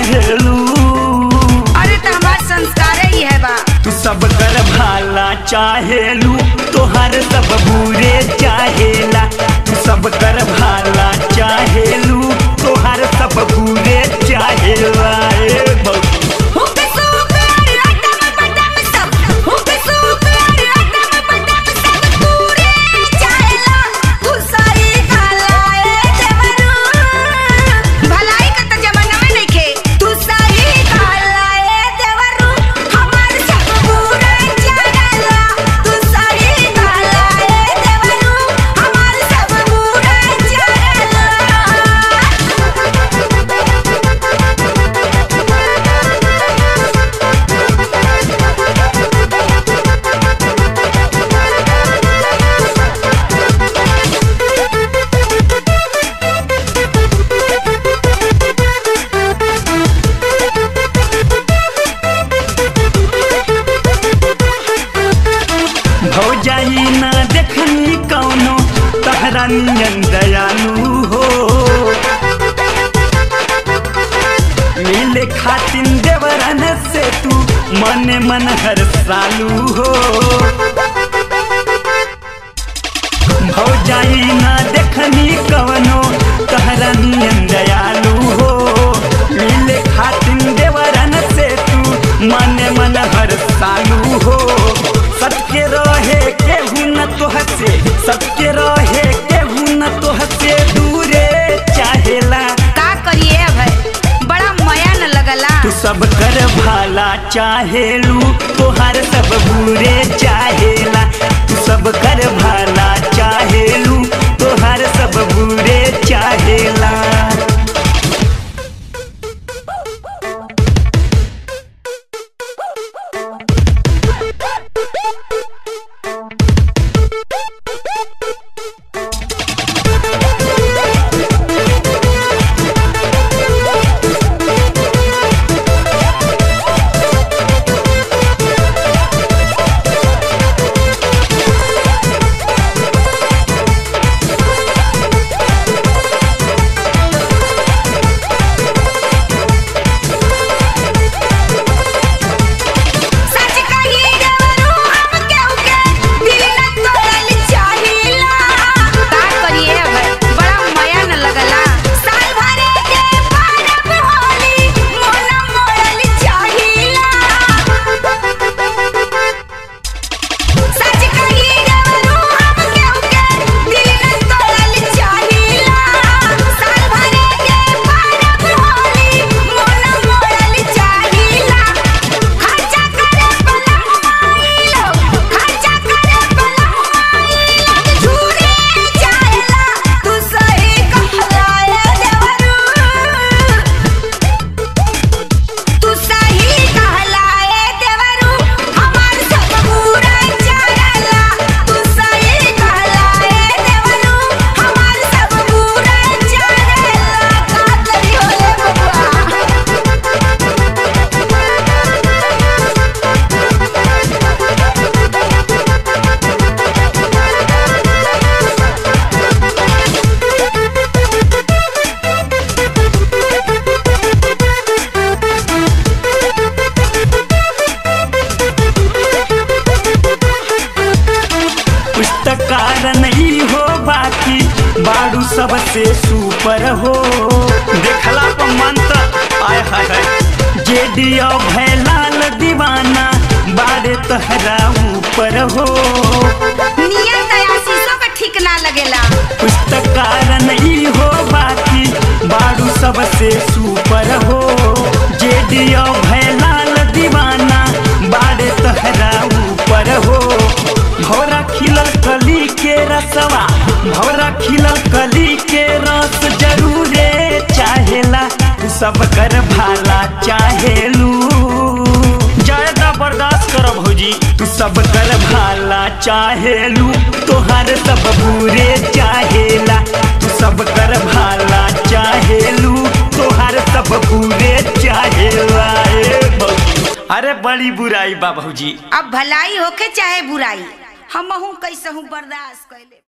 चाहेलू अरे तो हमार संस्कार ही है बा तू सब कर भाला चाहेलू तोहर सब बुरे चाहेला तू सब कर भाला चाहेलू तोहर सब बुरे चाहेला ए भौजी हुक सुक आटा में बटम सब हुक सुक आटा में बटम सब तूरे चाहेला तू सारी कालाए देवरू भलाई का तो जमाना में नहीं खे तू सारी कालाए देवरू हमार सब पूरा चाहेला तू सारी कालाए देवरू हमार सब पूरा चाहेला भौजाई ना देखनी कौनो तहरा नियन दयालु हो मिले खातिन देवरन से तू मन मन हर सालू हो भौजाई ना देखनी कवनो तहरा नियन दयालु हो मिले खातिन देवरन से तू मन मन हर सालू हो सबके रहे केहू न तोहसे सबके रहे केहू न तोहसे दूरे चाहेला का करिए अब है बड़ा मया न लगला तू सब कर भाला चाहेलू तोहार सब बुरे चाहेला तू सब कर भाला चाहेलू तोहार सब बुरे चाहेला सच कही देवरू हम केहू के दिल न तोड़ल चाहिला का करिए अब है बड़ा मया न लगला साल भरे के परब होली मोन मोड़ल चाहिला सच कही देवरू हम केहू के दिल न तोड़ल चाहिला साल भरे के परब होली मोन मोड़ल चाहिला खर्चा करे पलंगवाई लोग खर्चा करे पलंगवाई लोग झूरे जाएला तू सही कहलाए देवरू तू सही कहलाए देवरू हमार सब पूरा चाहेला तू सही कहलाए देवरू हमार सब पूरा चाहेला का करी होले बबुआ पुस्तकार नहीं हो बाकी बाड़ू सबसे सुपर हो देखला पर मन त आय हाय हाय जे दियो भैलाल दीवाना बाड़े तहरा ऊपर हो नियत आशीषों का ठीक ना लगेला पुस्तकार नहीं हो बाकी बाड़ू सबसे सुपर हो जे दियो भैलाल दीवाना बाड़े तहरा ऊपर हो भौरा खिलल कली के रसवा भौरा खिलल कली के रस जरूरे चाहेला तू सब कर भाला चाहेलू ज्यादा बर्दाश्त कर भौजी तू सब कर भाला चाहेलू तोहार सब बुरे चाहेला तू सब कर भाला चाहेलू तोहार सब बुरे चाहेला ए भौजी अरे बड़ी बुराई बा भौजी अब भलाई होके चाहे बुराई हमहू कैसहू बर्दाश्त कैले